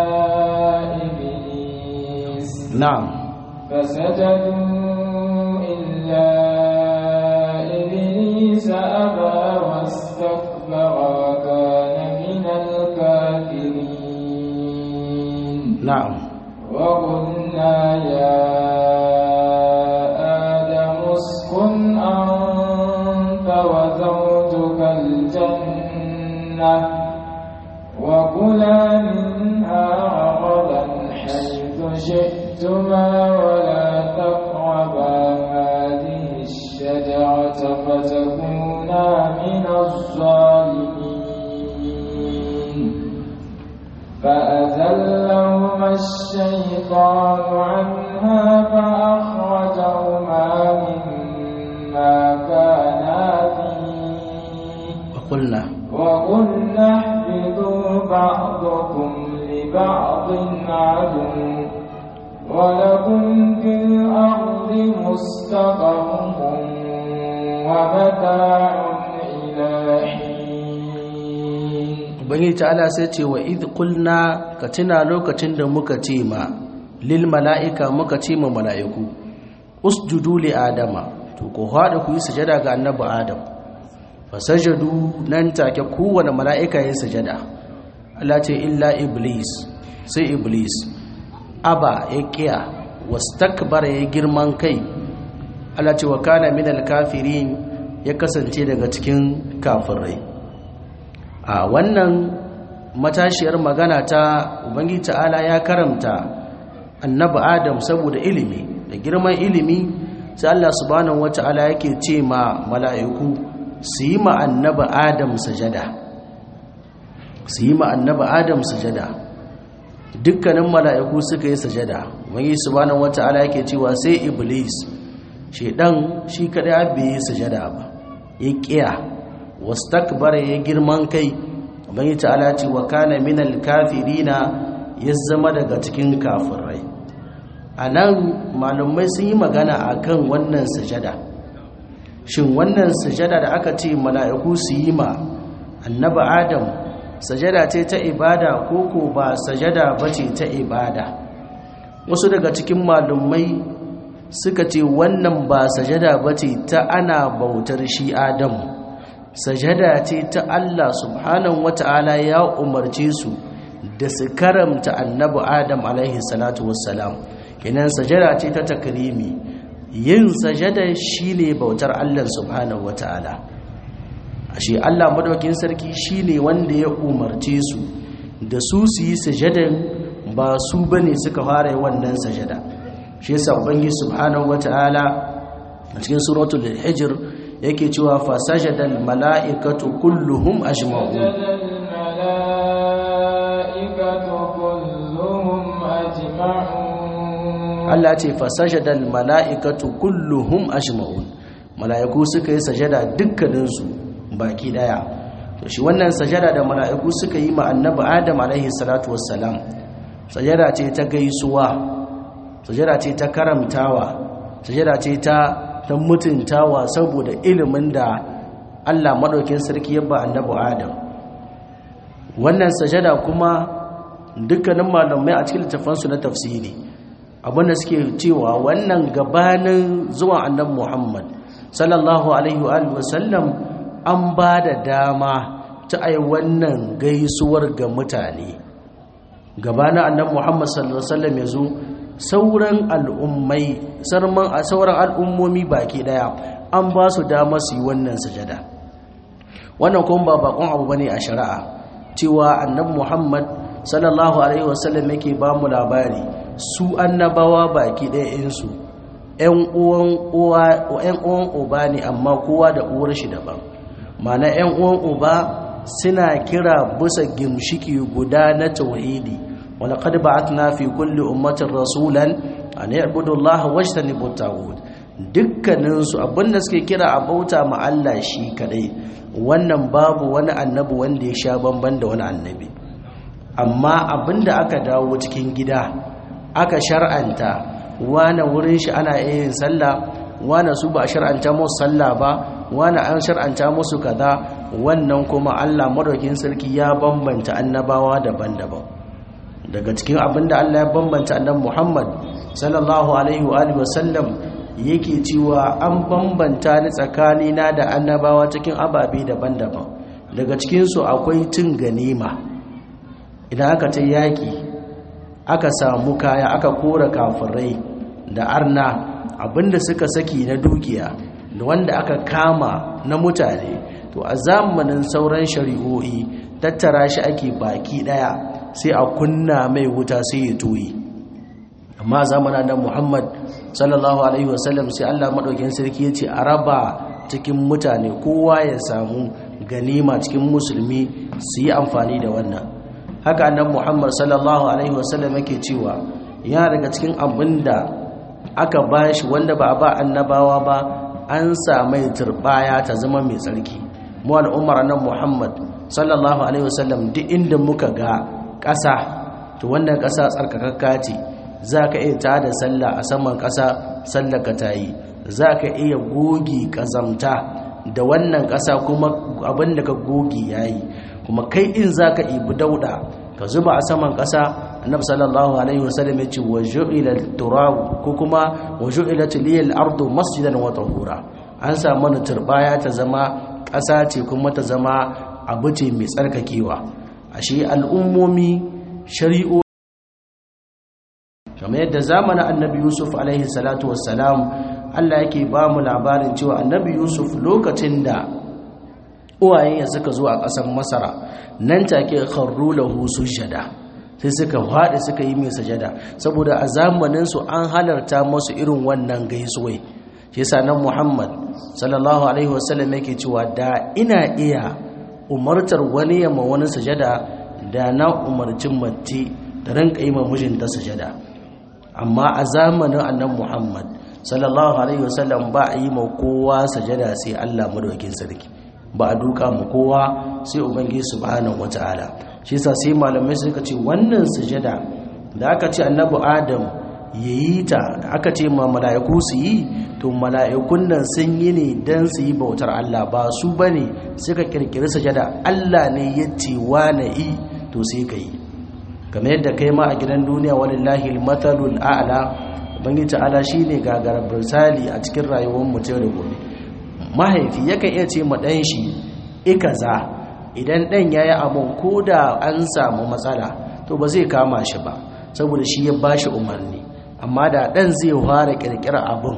iblis na'am fasajadu illa iblis aba wastakbara wa kana min al-kafirin na'am وقلنا يا آدم اسكن أنت وزوجك الجنة وكلا منها رغدا حيث شئتما ولا تقربا هذه الشجرة فتكونا من الظالمين فأزلهما الشيطان عنها فأخرجهما مما كانا فيه وقلنا وقلنا اهبطوا بعضكم لبعض عدو ولكم في الأرض مستقر ومتاع إلى حين ubangiji ta'ala sai ce wa idh qulna ka tuna lokacin da muka ce ma lil mala'ika muka ce ma mala'iku usjudu li adama to ko hada ku yi sujada ga annabi adam fasajadu nan take kowane mala'ika ya sujada Allah ce illa iblis sai iblis aba ya kiya wastakbara ya girman kai Allah ce wa kana minal kafirin ya kasance daga cikin kafirai a wannan matashiyar magana ta ubangiji ta'ala ya karamta annabi adam saboda ilimi da girman ilimi sai Allah subhanahu wata'ala yake ce ma mala'iku su yi ma annabi adam sajada su yi ma annabi adam sajada dukkanin mala'iku suka yi sajada ubangiji subhanahu wata'ala yake cewa sai iblis shedan shi kadai abbe yi sajada ba ya kiya wastakbara ya girman kai ubangi ta'ala ce wa kana minal kafirina ya zama daga cikin kafirai anan malumai sun yi magana akan wannan sujada shin wannan sujada da aka ce mala'iku su yi ma annabi adam sajada ce ta ibada ko ko ba sajada bace ta ibada wasu daga cikin malumai suka ce wannan ba sajada bace ta ana bautar shi adamu sajada ce ta Allah subhanahu wata'ala ya umarce su da su karamta annabi Adam alaihi salatu wassalam kenan sajada ce ta takrimi yin sajada shine bautar Allah subhanahu wataala ashe Allah madaukin sarki shine wanda ya umarce su da su su yi sajadan ba su bane suka fara wannan sajada shi yasa ubangiji subhanahu wataala a cikin suratul hijr yake cewa fa sajadal mala'ikatu kulluhum ajma'un Allah ce fa sajadal mala'ikatu kulluhum ajma'un mala'iku suka yi sajada dukkaninsu baki daya to shi wannan sajada da mala'iku suka yi ma annabi Adam alaihi salatu wassalam sajada ce ta gaisuwa sajada ce ta karamtawa sajada ce ta ta mutuntawa saboda ilimin da Allah madaukin sarki ya ba annabi Adam wannan sajada kuma dukkanin malamai a cikin littafansu na tafsiri abinda suke cewa wannan gabanin zuwa annabi Muhammad sallallahu alaihi wa sallam an ba da dama ta ai wannan gaisuwar ga mutane gabanin annabi Muhammad sallallahu alaihi wasallam yazo sauran al'ummai sarman a sauran al'ummomi baki daya an ba su dama su yi wannan sujada wannan kuma ba bakon abu bane a shari'a cewa annabi Muhammad sallallahu alaihi wasallam yake ba mu labari su annabawa baki daya insu ƴan uwan uwa ƴan uwan uba ne amma kowa da uwar shi daban mana ƴan uwan uba suna kira bisa gimshiki guda na tauhidi wala qad ba'athna fi kulli ummatin rasulan an ya'budu allaha wajtanibu at-taghut dukkanin su abinda suke kira a bauta ma Allah shi kadai wannan babu wani annabi wanda ya sha bamban da wani annabi amma abinda aka dawo cikin gida aka shar'anta wani wurin shi ana yin sallah wani su ba shar'anta musu sallah ba wani an shar'anta musu kaza wannan kuma Allah madaukin sarki ya bambanta annabawa daban-daban daga cikin abinda Allah ya bambanta annabi Muhammad sallallahu alaihi wa alihi wasallam yake cewa an bambanta ni tsakani na da annabawa cikin ababe daban-daban daga cikin su akwai cin ganima idan aka ta yaki aka samu kaya aka kora kafirai da arna abinda suka saki na dukiya da wanda aka kama na mutane to a zamanin sauran shari'o'i tattara shi ake baki daya sai a kunna mai wuta sai ya toyi amma zamanin da Muhammad sallallahu alaihi wasallam sai Allah madaukakin sarki yace a raba cikin mutane kowa ya samu ganima cikin musulmi su yi amfani da wannan haka annabi Muhammad sallallahu alaihi wasallam yake cewa ya daga cikin abinda aka bashi wanda ba a ba annabawa ba an samai turbaya ta zama mai tsarki mu al'ummar nan Muhammad sallallahu alaihi wasallam duk inda muka ga ƙasa to wannan ƙasa tsarkakakka ce za ka iya tada sallah a saman ƙasa sallar ka tayi za ka iya gogi ƙazamta da wannan ƙasa kuma abin da ka gogi yayi kuma kai in za ka ibi dauda ka zuba a saman ƙasa annabi sallallahu alaihi wasallam ya ce wa ju'ila turab ko kuma wa ju'ilat liyal ardu masjidan wa tahura an samu mana turbaya ta zama ƙasa ce kuma ta zama abu ce mai tsarkakewa ashe al'ummomi shari'o kamar yadda zamanin annabi yusuf alaihi salatu wassalam Allah yake ba mu labarin cewa annabi yusuf lokacin da uwayen ya suka zo a ƙasar masara nan take kharru lahu sujada sai suka faɗi suka yi mai sajada saboda a zamanin su an halarta musu irin wannan gaisuwai shi yasa nan Muhammad sallallahu alaihi wasallam yake cewa da ina iya umartar wani yamma wani sajada da na umarcin mace da rinka yi ma mijinta sajada amma a zamanin annan Muhammad sallallahu alaihi wasallam ba a yi ma kowa sajada sai Allah madaukakin sarki ba a duka mu kowa sai ubangiji subhanahu wataala shi yasa sai malamai suka ce wannan sujada da aka ce annabi adam yayi ta aka ce ma mala'iku su yi to mala'ikun nan sun yi ne dan su yi bautar Allah ba su bane suka kirkiri sujada Allah ne ya ce wa na yi to sai ka yi kamar yadda kai ma a gidan duniya walillahi almatalul a'la ubangiji ta'ala shine gagarar misali a cikin rayuwar mutum da gobe mahaifi yakan iya ce ma ɗan shi ikaza idan ɗan ya yi abin ko da an samu matsala to ba zai kama shi ba saboda shi ya ba shi umarni amma da ɗan zai fara ƙirƙira abin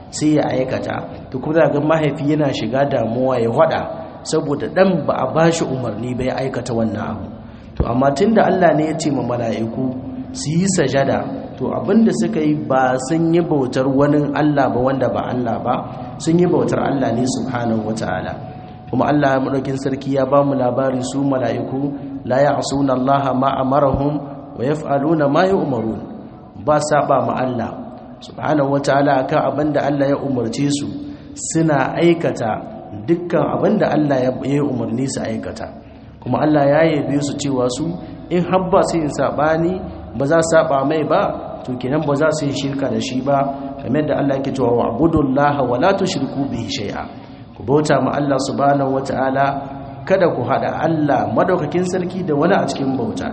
sai ya aikata to kuma ga mahaifi yana shiga damuwa ya hada saboda dan ba a bashi umarni ba ya aikata wannan abu to amma tunda Allah ne ya ce ma mala'iku su yi sajada to abinda suka yi ba sun yi bautar wani Allah ba wanda ba Allah ba sun yi bautar Allah ne subhanahu wataala kuma Allah ya madaukin sarki ya ba mu labari su mala'iku la ya'suna Allah ma amarahum wa yaf'aluna ma yu'marun ba saba ma Allah subhanahu wataala akan abinda Allah ya umarce su suna aikata dukkan abinda Allah ya yi umarni su aikata kuma Allah ya yabe su cewa su in habba su yin sabani ba za su saba mai ba to kenan ba za su yi shirka da shi ba kamar da Allah yake cewa wa'budullaha wa la tushriku bihi shay'a ku bauta ma Allah subhanahu wataala kada ku hada Allah madaukakin sarki da wani a cikin bauta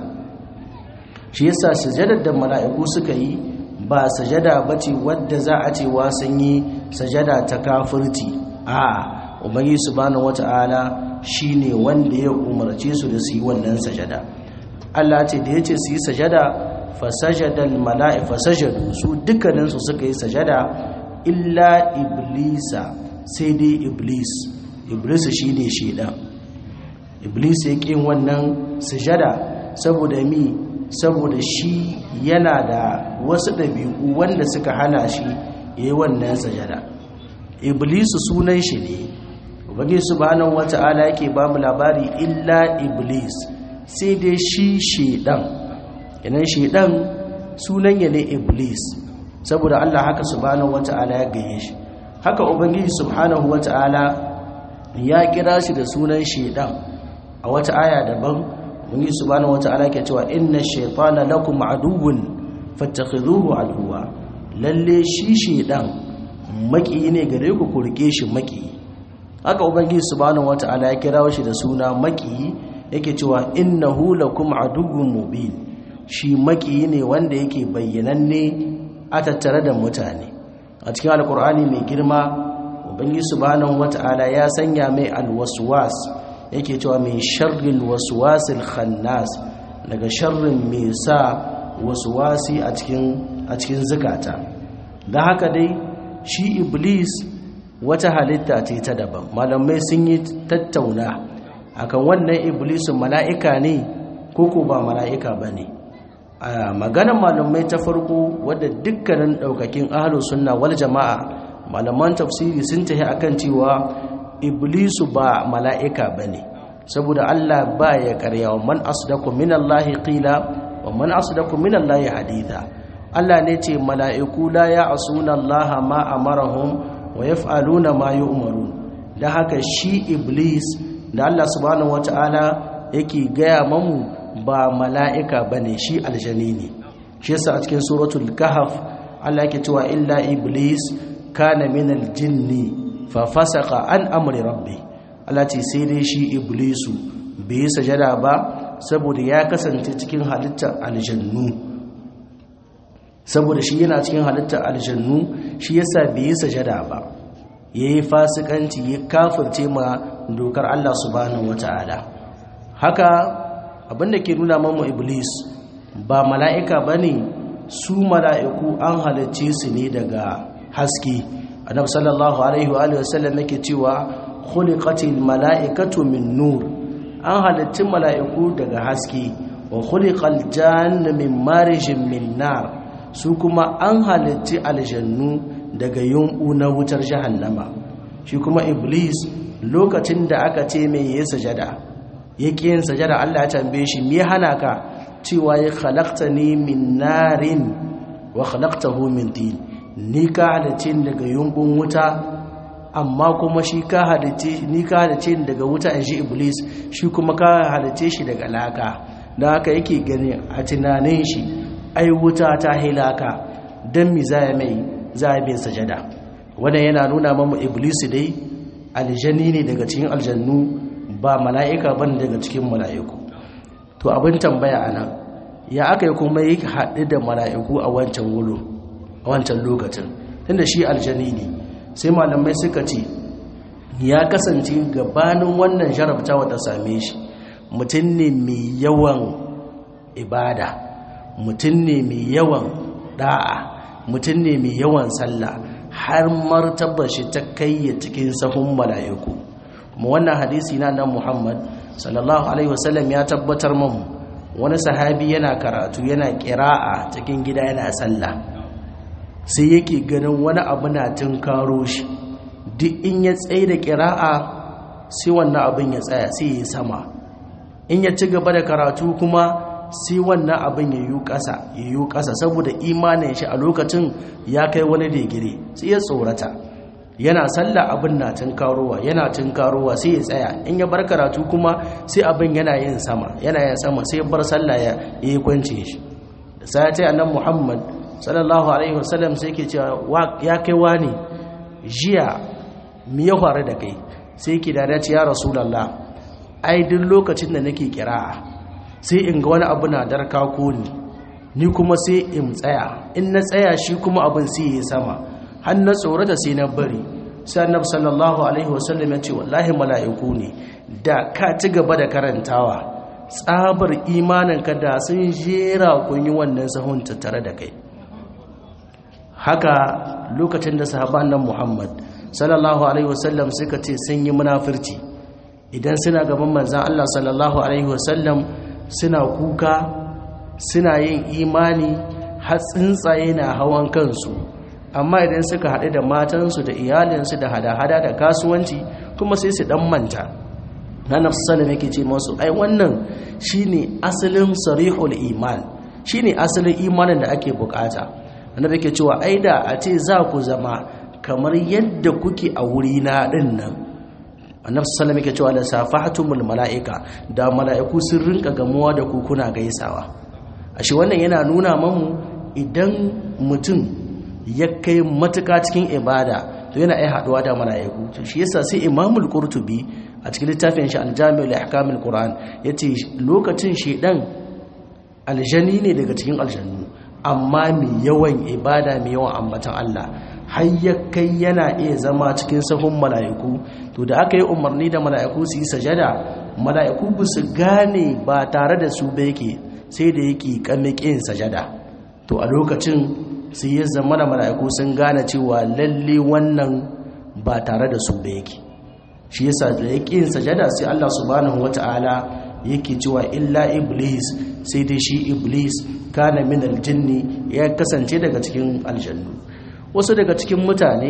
shi yasa sujadar da mala'iku suka yi ba sajada bace wadda za a ce wa sun yi sajada ta kafirci a ubangi subhanahu wataala shine wanda ya umarce su da su yi wannan sajada Allah ce da yace su yi sajada fasajadal mala'i fasajadu su dukkaninsu suka yi sajada illa iblisa sai dai iblis iblis shine shedan iblis ya ƙin wannan sujada saboda mi saboda shi yana da wasu ɗabi'u wanda suka hana shi ya yi wannan sajada iblis sunan shi ne ubangiji subhanahu wata'ala yake ba mu labari illa iblis sai dai shi shedan yanan shedan sunan ya ne iblis saboda Allah haka subhanahu wata'ala ya gaye shi haka ubangiji subhanahu wata'ala ya kira shi da sunan shedan a wata aya daban ubangiji subhanahu wata'ala ke cewa inna shaytana lakum aduwwun fattakhidhuhu aduwwa lalle shi shedan maki ne gare ku ku rike shi maki haka ubangiji subhanahu wata'ala ya kira shi da suna maki yake cewa innahu lakum aduwwun mubin shi maki ne wanda yake bayyananne a tattare da mutane a cikin alkur'ani mai girma ubangi subhanahu wata'ala ya sanya mai alwaswas yake cewa mai sharril waswasil khannas daga sharrin mai sa waswasi a cikin a cikin zukata dan haka dai shi iblis wata halitta ce ta daban malamai sun yi tattauna akan wannan iblisin mala'ika ne ko ko ba mala'ika bane a maganar malamai ta farko wadda dukkanin daukakin ahlus sunna wal jama'a malaman tafsiri sun tafi akan cewa iblisu ba mala'ika bane saboda Allah ba ya karya wa man asdaqu minallahi qila wa man asdaqu minallahi haditha Allah ne ce mala'iku la ya'suna Allah ma amarahum wa yaf'aluna ma yu'marun dan haka shi iblis da Allah subhanahu wataala yake gaya mamu ba mala'ika ba ne shi aljani ne shi yasa a cikin suratul kahaf Allah yake cewa illa iblis kana min aljinni fa fasaka an amri rabbi Allah ce sai dai shi iblisu bai yi sajada ba saboda ya kasance cikin halittar aljannu saboda shi yana cikin halittar aljannu shi yasa bai yi sajada ba yayi fasikanci ya kafirce ma dokar Allah subhanahu wataala haka abinda ke nuna mamu iblis ba mala'ika ba ne su mala'iku an halarci su ne daga haske annabi sallallahu alaihi wa sallam yake cewa khuliqatil mala'ikatu min nur an halarci mala'iku daga haske wa khuliqal janna min marijin min nar su kuma an halarci aljannu daga yumbu na wutar jahannama shi kuma iblis lokacin da aka ce mai yi sajada yake yin sajada Allah ya tambaye shi me hana ka cewa ya khalaqtani min narin wa khalaqtahu min tin ni ka halice daga yumbun wuta amma kuma shi ka halice ni ka halice daga wuta in shi iblis shi kuma ka halice shi daga laka dan haka yake gani a tunanin shi ai wuta ta hilaka dan mi za mai za mai sajada wannan yana nuna mamu iblis dai aljani ne daga cikin aljannu ba mala'ika ban daga cikin mala'iku to abin tambaya a nan ya aka yi kuma yi haɗu da mala'iku a wancan wuro a wancan lokacin tunda shi aljani ne sai malamai suka ce ya kasance gabanin wannan jarabtawa ta same shi mutum ne mai yawan ibada mutum ne mai yawan da'a mutum ne mai yawan sallah har martabar shi ta kai cikin sahun mala'iku kuma wannan hadisi na nan Muhammad sallallahu alaihi wasallam ya tabbatar mamu wani sahabi yana karatu yana kira'a cikin gida yana sallah sai yake ganin wani abu na tunkaro shi duk in ya tsaye da kira'a sai wannan abin ya tsaya sai ya sama in ya ci gaba da karatu kuma sai wannan abin ya yi ƙasa ya yi ƙasa saboda imanin shi a lokacin ya kai wani digiri sai ya tsorata yana sallah abin na tunkarowa yana tunkarowa sai ya tsaya in ya bar karatu kuma sai abin yana yin sama yana yin sama sai ya bar sallah ya yi kwance shi da sai ta annabi Muhammad sallallahu alaihi wasallam sai ke cewa ya kai wani jiya me ya faru da kai sai ki da ya rasulullah ai duk lokacin da nake kira'a sai in ga wani abu na darka ko ni ni kuma sai in tsaya in na tsaya shi kuma abin sai ya sama har na tsorata sai na bari sai annabi sallallahu alaihi wasallam ya ce wallahi mala'iku ne da ka ci gaba da karantawa tsabar imanin ka da sun jera kun yi wannan sahun tattare da kai haka lokacin da sahaban nan Muhammad sallallahu alaihi wasallam suka ce sun yi munafirci idan suna gaban manzan Allah sallallahu alaihi wasallam suna kuka suna yin imani har tsuntsaye na hawan kansu amma idan suka haɗu da matansu da iyalinsu da hada-hada da kasuwanci kuma sai su ɗan manta na nafsalim yake ce masu ai wannan shine asalin sarihul iman shine asalin imanin da ake bukata annabi yake cewa ai da a ce za ku zama kamar yadda kuke a wuri na din nan annabi sallallahu alaihi cewa la safahatumul malaika da malaiku sun rinka gamuwa da ku kuna gaisawa ashe wannan yana nuna mamu idan mutum ya kai matuka cikin ibada to yana ai haduwa da malaiku to shi yasa sai imamul qurtubi a cikin littafin shi al-jami' li ahkamil qur'an yace lokacin shedan aljani ne daga cikin aljannu amma mai yawan ibada mai yawan ambatan Allah har ya kai yana iya zama cikin sahun mala'iku to da aka yi umarni da mala'iku su yi sajada mala'iku ba su gane ba tare da su ba yake sai da yake kamikin sajada to a lokacin sai ya zama da mala'iku sun gane cewa lalle wannan ba tare da su ba yake shi yasa da yake yin sajada sai Allah subhanahu wata'ala yake cewa illa iblis sai dai shi iblis kana min aljinni ya kasance daga cikin aljannu wasu daga cikin mutane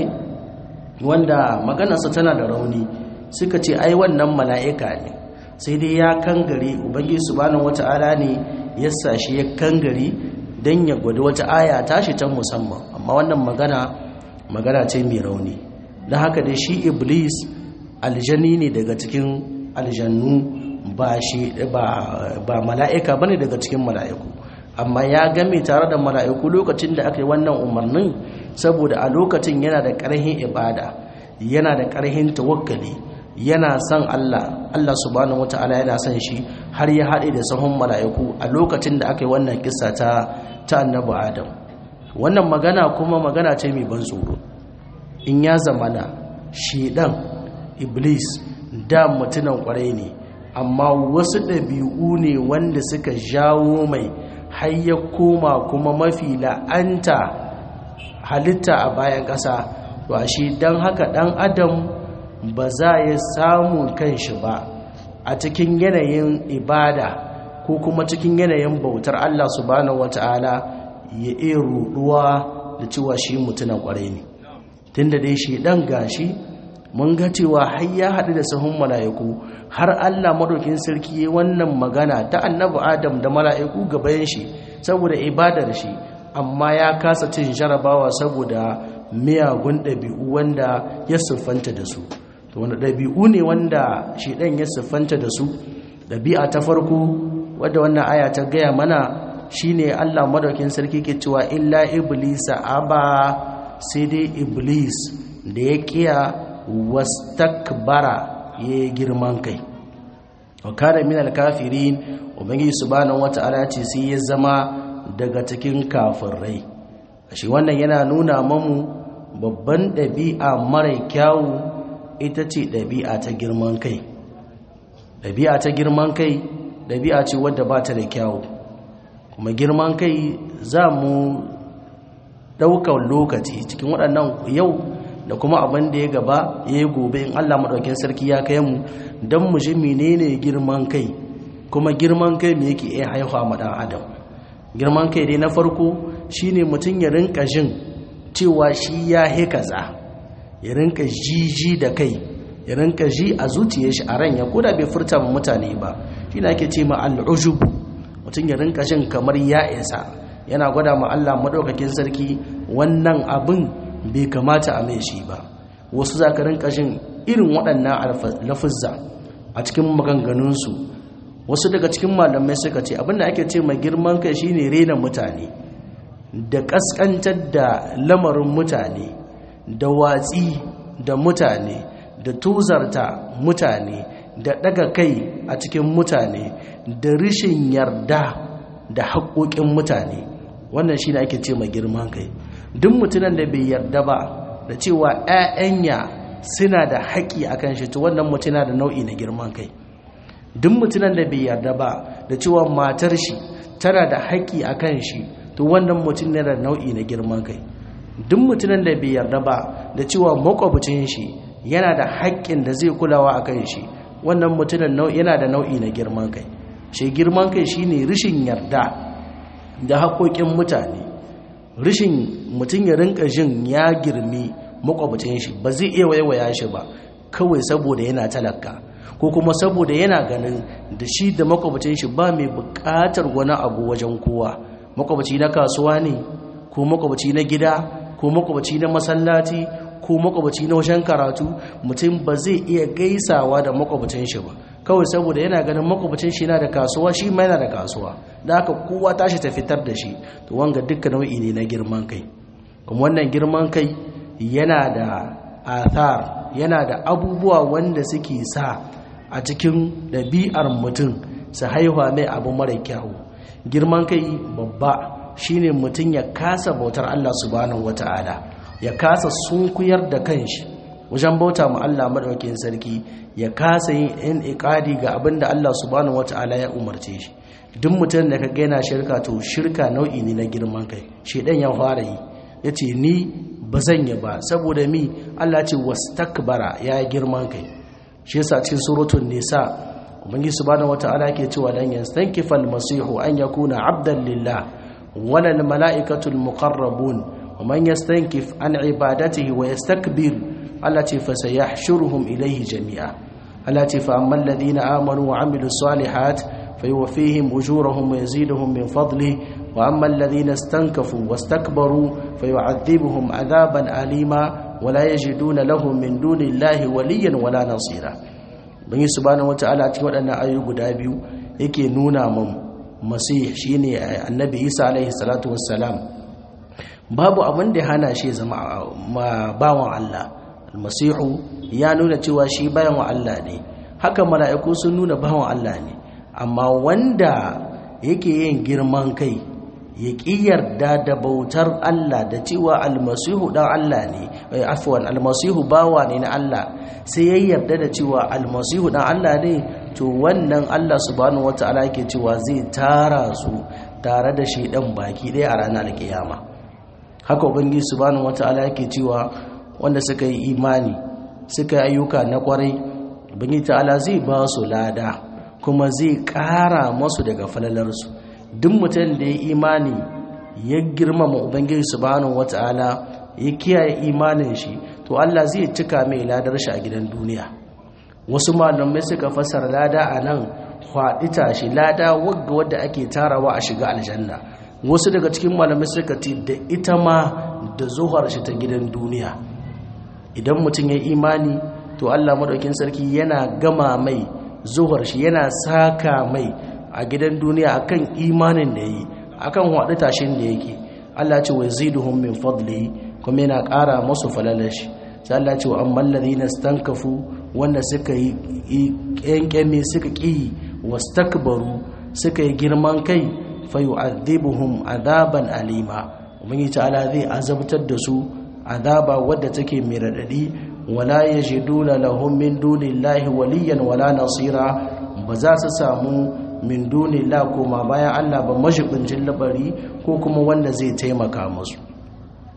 wanda maganarsa tana da rauni suka ce ai wannan mala'ika ne sai dai ya kangare ubangiji subhanahu wata'ala ne ya sashi ya kangare dan ya gwada wata aya tashi ta musamman amma wannan magana magana ce mai rauni don haka dai shi iblis aljani ne daga cikin aljannu ba shi ba mala'ika bane daga cikin mala'iku amma ya game tare da mala'iku lokacin da aka yi wannan umarnin saboda a lokacin yana da ƙarhin ibada yana da ƙarhin tawakkali yana son Allah Allah subhanahu wata'ala yana son shi har ya haɗe da sahun mala'iku a lokacin da aka yi wannan kissa ta ta annabi Adam wannan magana kuma magana ce mai ban tsoro in ya zamana shedan iblis da mutunan kwarai ne amma wasu ɗabi'u ne wanda suka jawo mai har ya koma kuma mafi la'anta halitta a bayan ƙasa to shi don haka ɗan adam ba za ya samu kanshi ba a cikin yanayin ibada ko kuma cikin yanayin bautar Allah subhanahu wata'ala ya iya ruɗuwa da cewa shi mutunan ƙwarai ne tunda dai shi ɗan gashi mun ga cewa har ya haɗu da sahun mala'iku har Allah madaukin sarki ya wannan magana ta annabi Adam da mala'iku gaban shi saboda ibadar shi amma ya kasa cin jarabawa saboda miyagun ɗabi'u wanda ya siffanta da su to wanda ɗabi'u ne wanda shi ɗan ya siffanta da su ɗabi'a ta farko wadda wannan aya ta gaya mana shine Allah madaukin sarki ke cewa illa iblisa aba sai dai iblis da ya kiya wastakbara ya girman kai wa kana min alkafirin ubangiji subhanahu wata'ala ce sai ya zama daga cikin kafirai shi wannan yana nuna mamu babban ɗabi'a mara kyawu ita ce ɗabi'a ta girman kai ɗabi'a ta girman kai ɗabi'a ce wadda ba ta da kyawu kuma girman kai za mu ɗaukar lokaci cikin waɗannan yau da kuma abin da ya gaba ya yi gobe in allah maɗaukin sarki ya kai mu don mu ji menene girman kai kuma girman kai me yake iya haihuwa ma ɗan adam girman kai dai na farko shine mutum ya rinka jin cewa shi ya he kaza ya rinka jiji da kai ya rinka ji a zuciyar shi a ran ya koda bai furta ma mutane ba shi na ake ce ma al'ujub mutum ya rinka jin kamar ya isa yana gwada ma Allah madaukakin sarki wannan abin bai kamata a mai shi ba wasu za ka rinka jin irin waɗannan lafizza a cikin maganganunsu wasu daga cikin malamai suka ce abinda ake ce mai girman kai shine rena mutane da kaskantar da lamarin mutane da watsi da mutane da tuzarta mutane da daga kai a cikin mutane da rishin yarda da haƙoƙin mutane wannan shi ne ake ce mai girman kai duk mutunan da bai yarda ba da cewa 'ya'yanya suna da haƙi a kan shi to wannan mutuna da nau'i na girman kai duk mutunan da bai yarda ba da cewa matar shi tana da haƙi a kan shi to wannan mutum ne da nau'i na girman kai duk mutumin da bai yarda ba da cewa makwabcin shi yana da haƙƙin da zai kulawa a kan shi wannan mutumin yana da nau'i na girman kai shi girman kai shine rishin yarda da haƙoƙin mutane rishin mutum ya rinka jin ya girmi makwabcin shi ba zai iya waiwaya shi ba kawai saboda yana talaka ko kuma saboda yana ganin da shi da makwabcin shi ba mai buƙatar wani abu wajen kowa makwabaci na kasuwa ne ko makwabaci na gida ko makwabaci na masallaci ko makwabaci na wajen karatu mutum ba zai iya gaisawa da makwabacin shi ba kawai saboda yana ganin makwabacin shi yana da kasuwa shi ma yana da kasuwa da haka kowa tashi ta fitar da shi to wanga dukkan nau'i ne na girman kai kuma wannan girman kai yana da athar yana da abubuwa wanda suke sa a cikin ɗabi'ar mutum su haihuwa mai abu mara kyawu girman kai babba shine mutum ya kasa bautar Allah subhanahu wata'ala ya kasa sunkuyar da kanshi wajen bauta mu Allah madaukakin sarki ya kasa yin in iqadi ga abinda Allah subhanahu wata'ala ya umarce shi duk mutum da kaga yana shirka to shirka nau'i ne na girman kai shedan ya fara yi yace ni bazan yi ba saboda mi Allah ce wastakbara ya girman kai shi yasa cikin suratul nisa ubangi subhanahu wata'ala ke cewa lan yastankifa almasihu an yakuna abdan lillah wala almalaikatu almuqarrabun waman yastankif an ibadatihi wa yastakbir allati fasayahshuruhum ilayhi jami'a allati fa amma alladhina amanu wa amilus salihat fayuwaffihim ujurahum wa yaziduhum min fadlihi wa amma alladhina istankafu wastakbaru fayu'adhibuhum adhaban alima ولا يجدون لهم من دون الله وليا ولا نصيرا bangi subhanahu wataala cikin waɗannan ayoyi guda biyu yake nuna mun masih shine annabi Isa alaihi salatu wassalam babu abin da hana shi zama bawan Allah almasihu ya nuna cewa shi bayan Allah ne haka mala'iku sun nuna bawan Allah ne amma wanda yake yin girman kai ya ƙi yarda da bautar Allah da cewa almasihu ɗan Allah ne afwan almasihu bawa ne na Allah sai ya yarda da cewa almasihu ɗan Allah ne to wannan Allah subhanahu wata'ala yake cewa zai tara su tare da shi ɗan baki ɗaya a ranar kiyama haka ubangi subhanahu wata'ala yake cewa wanda suka yi imani suka yi ayyuka na kwarai ubangi ta'ala zai ba su lada kuma zai ƙara masu daga falalarsu duk mutum da ya imani ya girmama ubangiji subhanahu wata'ala ya kiyaye imanin shi to Allah zai cika mai ladar shi a gidan duniya wasu malamai suka fasara lada a nan kwaɗi tashi lada wagga wadda ake tarawa a shiga aljanna wasu daga cikin malamai suka ce da ita ma da zuhar shi ta gidan duniya idan mutum ya imani to Allah madaukin sarki yana gama mai zuhar shi yana saka mai a gidan duniya akan imanin da yi akan haɗu tashin da yake Allah ce wa ziduhum min fadli kuma yana ƙara masu falalashi sai Allah ce wa amman ladina stankafu wanda suka yi ƙyanƙyami suka ƙi wastakbaru suka yi girman kai fa yu'adhibuhum adaban alima ubangi ta'ala zai azabtar da su azaba wadda take mai radadi wala yajiduna lahum min dunillahi waliyan wala nasira ba za su samu min duni la koma bayan Allah ba mashibincin labari ko kuma wanda zai taimaka musu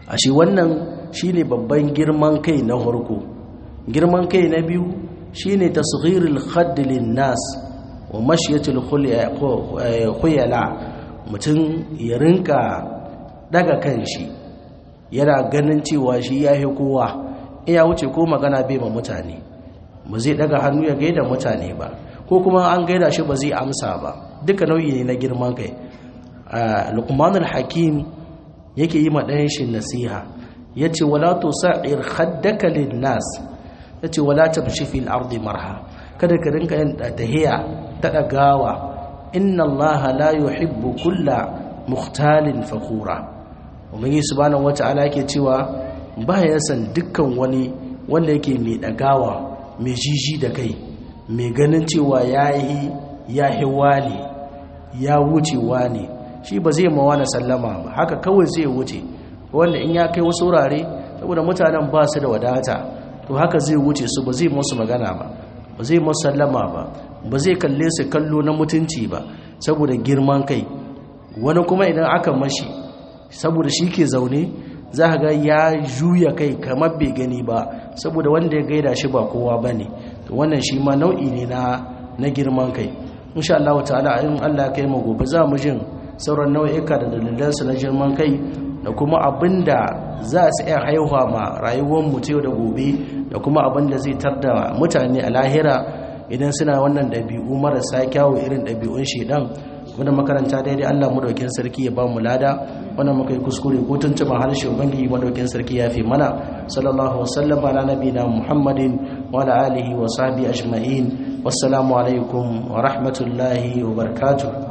ashe wannan shine babban girman kai na farko girman kai na biyu shine tasghirul khadd lin nas wa mashyatul khuyala mutum ya rinka daga kanshi yana ganin cewa shi yahi kowa iya wuce ko magana bai ma mutane ba zai daga hannu ya gaida mutane ba ko kuma an gaida shi ba zai amsa ba duka nau'i ne na girman kai luqmanul hakim yake yi ma ɗayan shi nasiha yace wala tusa'ir khaddaka lin nas yace wala tamshi fil ardi marha kada ka rinka yin tahiya ta dagawa inna allaha la yuhibbu kulla mukhtalin fakhura ubangi subhanahu wata'ala yake cewa ba ya san dukkan wani wanda yake mai dagawa mai jiji da kai mai ganin cewa yayi yahi wani ya wuce wani shi ba zai mawa na sallama ba haka kawai zai wuce wanda in ya kai wasu wurare saboda mutanen ba su da wadata to haka zai wuce su ba zai musu magana ba ba zai musu sallama ba ba zai kalle su kallo na mutunci ba saboda girman kai wani kuma idan aka mashi saboda shi ke zaune za ga ya juya kai kamar bai gani ba saboda wanda ya gaida shi ba kowa ba ne to wannan shi ma nau'i ne na na girman kai insha Allah ta'ala in Allah kai mu gobe za mu jin sauran nau'ika da dalilansu na girman kai da kuma abinda za su iya haihuwa ma rayuwar mu yau da gobe da kuma abinda zai tarda mutane a lahira idan suna wannan ɗabi'u marasa kyawu irin ɗabi'un shedan wanda makaranta daidai Allah madaukin sarki ya ba mu lada wanda muka yi kuskure ko tuntuma harshe ubangiji madaukin sarki ya fi mana sallallahu wasallam ala nabina muhammadin wa ala alihi wa sahbihi ajma'in wassalamu alaikum wa rahmatullahi wa barakatuh